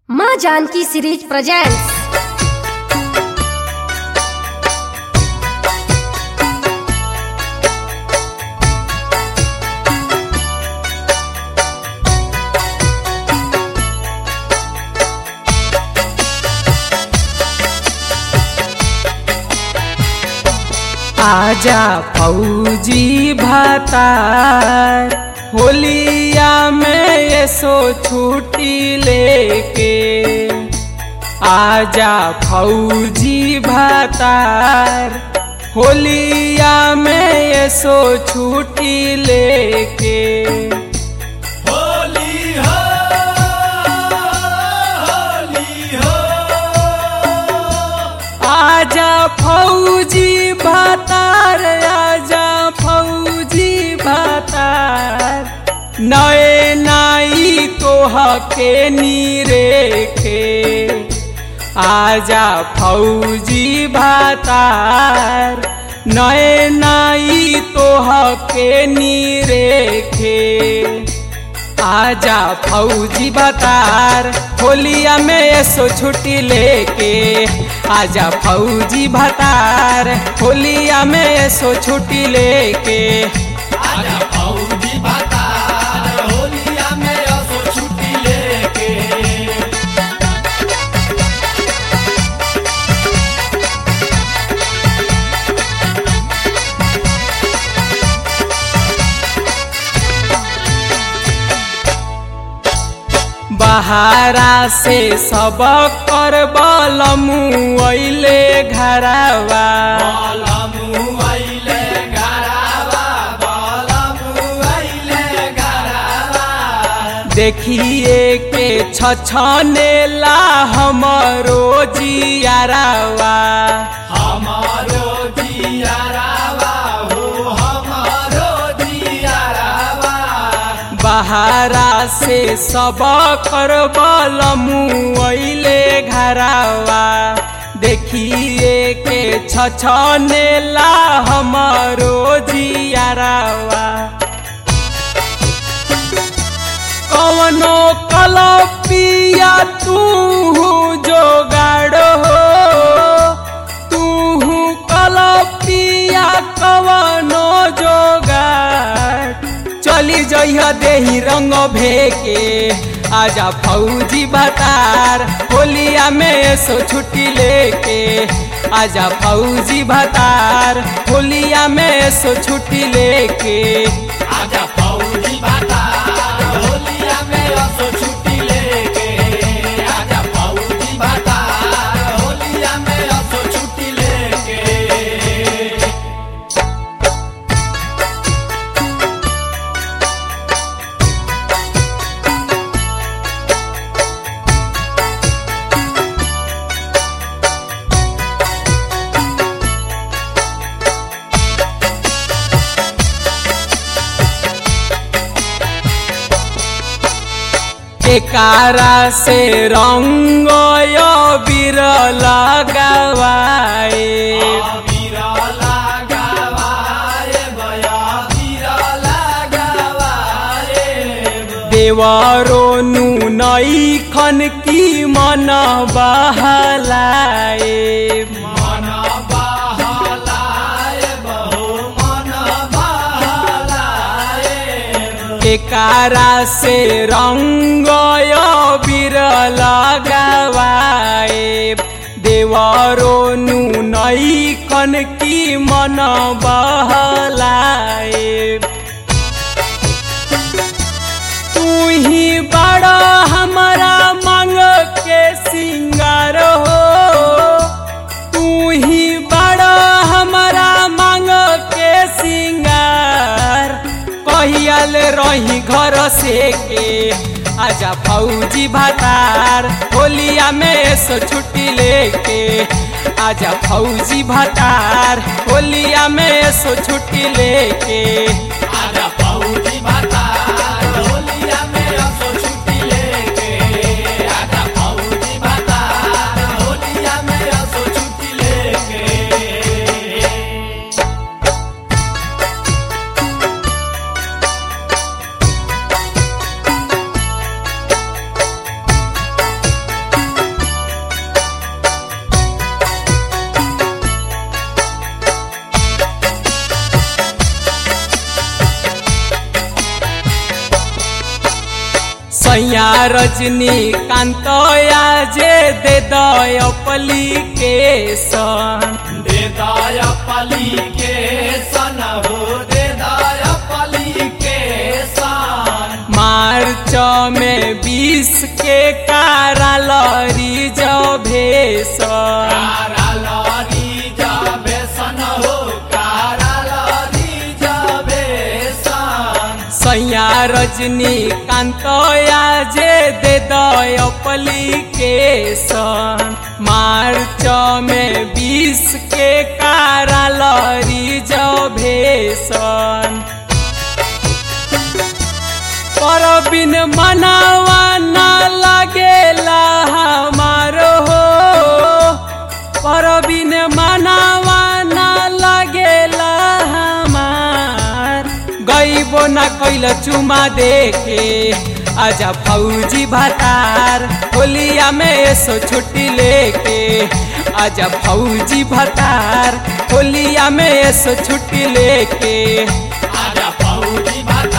माँ Janaki series presents आजा फौजी भातार होलिया में ये सो छुट्टी लेके आजा फौजी भातार होलिया में ये सो छुट्टी लेके होली हो होली हो आजा फौजी भातार आजा फौजी भातार नए नाई तोह के नीरेखे आजा फौजी भातार नए नाई तोह के नीरेखे आजा फौजी बतार होलिया में ऐसो छुट्टी लेके आजा फौजी भतार होलिया में ऐसो छुट्टी लेके आजा फौजी बातार होलिया में असो छुट्टी लेके बहारा से सब कर बलमु अइले घरवा बालमु आइले गरावा बालमु आइले गरावा देखिए के छछनेला हमरो जियारावा हमारो जियारावा हो हमारो जियारावा बहारा से सब कर बलमु अइले घरवा देखिए के छछनेला हमरो जियारावा कवनो कलपिया तू जोगाड़ हो तू कलपिया कवनो जोगाड़ चली जइह देही रंग भेके आजा फौजी भतार होलिया में सो छुट्टी लेके आजा फौजी भतार होलिया में सो छुट्टी लेके आजा फौजी बातार होलिया में असो छुट्टी लेके आजा फौजी बातार होलिया में असो छुट्टी लेके एकारा से रंग बीर लगावाए बीरा लगावाए बया बीरा लगावाए देवरो नई खन की मन बहलाए मन बहलाए बहु मन बहलाए एकारा से रंग बीर लगावाए देवरो नई खन की मन बहलाए तू ही बड़ा हमारा मांग के सिंगार हो तू ही बड़ा हमारा मांग के सिंगार कहियल रही घर से के आजा फौजी भातार होलिया में सो छुट्टी लेके आजा फौजी भातार होलिया में सो छुट्टी लेके आजा फौजी बातार होलिया में असो छुट्टी लेके आजा फौजी बातार होलिया में असो छुट्टी लेके आजा रजनीकांत जे दे दयपलिकेशन दे दया पली के सन हो दे दया पली के सन मार्च में बीस के काराल रिजर्वेशन कारालरी जाबे सन हो कारालरी जाबे सन सैया रजनीकांत जे दे दयपलिकेशन मार्च में बीस के काराल रिजर्वेशन परबिन मनावा न लगेला हमारो हो परबिन मनावा न लगेला हमार गईबो न कैल चुमा देखे आजा फौजी भतार होलिया में ऐसो छुट्टी लेके आजा फौजी भतार होलिया में ऐसो छुट्टी लेके आजा फौजी भाता